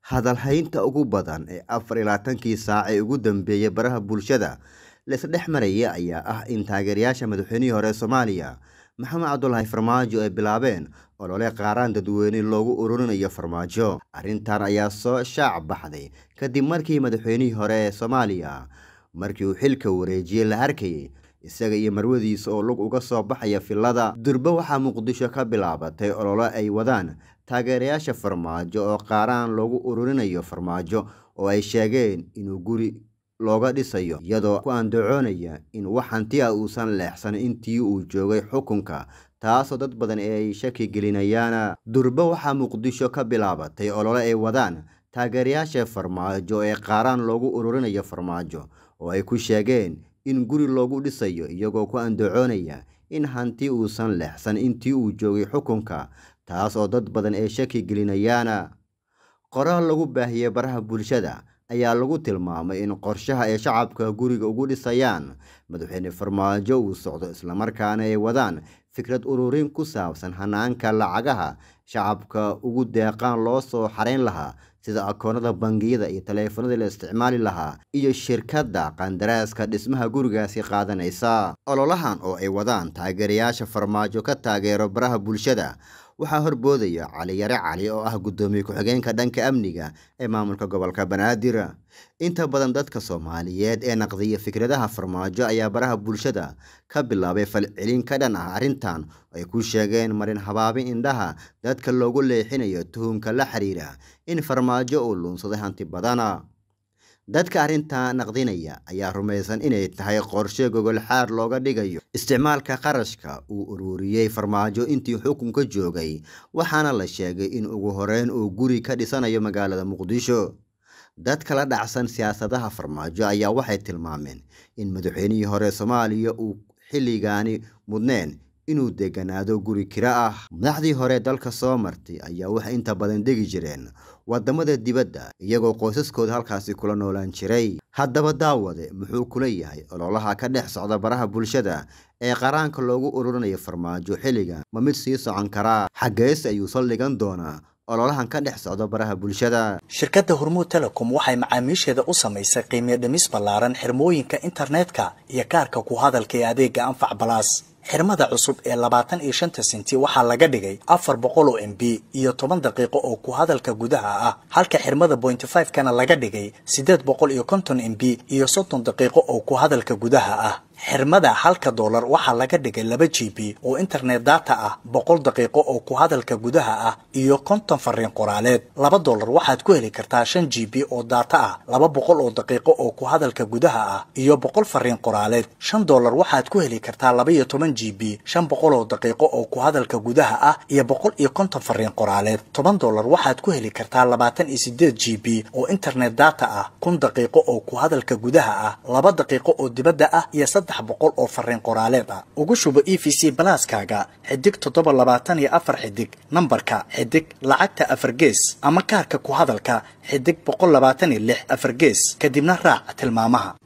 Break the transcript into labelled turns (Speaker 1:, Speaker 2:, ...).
Speaker 1: hadalhaynta ugu badan ee afar iyo labaatankii saac ee ugu dambeeyay baraha bulshada laisdhex maraya ayaa ah in taageerayaasha madaxweynihii hore soomaaliya maxamed cabdulaahi farmaajo ay bilaabeen olole qaaraan dadweyne loogu ururinayo farmaajo arrintan ayaa soo shaac baxday kadib markii madaxweynihii hore ee soomaaliya markii uu xilka wareejiyey la arkayay isaga iyo marwadiisa oo lug uga soo baxaya filada durbe waxaa muqdisho ka bilaabatay olole ay wadaan taageerayaasha farmaajo oo qaaraan loogu ururinayo farmaajo oo ay sheegeen inuu guri looga dhisayo iyadoo ku andacoonaya in wax hanti ah uusan leexsan intii uu joogay xukunka taasoo dad badan ay shaki gelinayaan durbe waxaa muqdisho ka bilaabatay olole ay wadaan taageerayaasha farmaajo ee qaaraan loogu ururinayo farmaajo oo ay ku sheegeen in guri loogu dhisayo iyagoo ku andacoonaya in hanti uusan leexsan intii uu joogay xukunka taas oo dad badan ay shaki gelinayaan qoraal lagu baahiyey baraha bulshada ayaa lagu tilmaamay in qorshaha ay shacabka guriga ugu dhisayaan madaxweyne farmaajo uu socdo islamarkaana ay wadaan fikrad ururin ku saabsan hanaanka lacagaha shacabka ugu deeqaan loo soo xarayn lahaa sida akoonada bangiyada iyo taleefanada la isticmaali lahaa iyo shirkadda qandaraaska dhismaha gurigaasi qaadanaysa ololahan oo ay wadaan taageerayaasha farmaajo ka taageero baraha bulshada waxaa horboodaya cali yare cali oo ah guddoomiye ku-xigeenka dhanka amniga ee maamulka gobolka banaadir inta badan dadka soomaaliyeed ee naqdiya fikradaha farmaajo ayaa baraha bulshada ka bilaabay falcelin ka dhan ah arrintan ay ku sheegeen marin habaabi indhaha dadka loogu leexinayo tuhumka la xiriira in farmaajo uu luunsaday hanti badana dadka arrintaa naqdinaya ayaa rumaysan inay tahay qorshe gogolxaar looga dhigayo isticmaalka qarashka uu ururiyey farmaajo intii xukunka joogay waxaana la sheegay in ugu horeyn uu guri ka dhisanayo magaalada muqdisho dadka la dhacsan siyaasadaha farmaajo ayaa waxay tilmaameen in madaxweynihii hore soomaaliya uu xilligaani mudneen inuu deganaado guri kira ah madaxdii hore dalka soo martay ayaa waxay inta badan degi jireen wadamada dibadda iyagoo qoysaskooda halkaasi kula noolaan jiray haddaba daawade muxuu kula yahay ololaha ka dhex socda baraha bulshada ee qaraanka loogu ururinayo farmaajo xilligan ma mid sii socon karaa xaggeese ayuu saldhigan doonaa ololahan ka dhex socda baraha bulshada
Speaker 2: shirkadda hormuud telecom waxay macaamiisheeda u samaysay qiimiyo dhimis ballaaran xirmooyinka internetka iyo kaarka ku hadalka ee adeega anfac balaas xirmada cusub ee labaatan iyo shanta senti waxaa laga dhigay afar boqol oo m b iyo toban daqiiqo oo ku hadalka gudaha ah halka xirmada bointy five kana laga dhigay siddeed boqol iyo konton m b iyo soddon daqiiqo oo ku hadalka gudaha ah xirmada halka doolar waxaa laga dhigay laba g b oo internet data ah boqol daqiiqo oo ku hadalka gudaha ah iyo konton fariin qoraaleed laba doolar waxaad ku heli kartaa shan g b oo data ah laba boqol oo daqiiqo oo ku hadalka gudaha ah iyo boqol fariin qoraaleed shan doolar waxaad ku heli kartaa laba iyo toban g b shan boqol oo daqiiqo oo ku hadalka gudaha ah iyo boqol iyo konton fariin qoraaleed toban doolar waxaad ku heli kartaa labaatan iyo sideed g b oo internet data ah kun daqiiqo oo ku hadalka gudaha ah laba daqiiqo oo dibadda ah iyo boqol oo fariin qoraaleed ah ugu shubo e v c balaaskaaga xidig toddoba labaatan iyo afar xidig nambarka xidig lacagta afar gees ama kaarka ku hadalka xidig boqol labaatan iyo lix afar gees kadibna raac tilmaamaha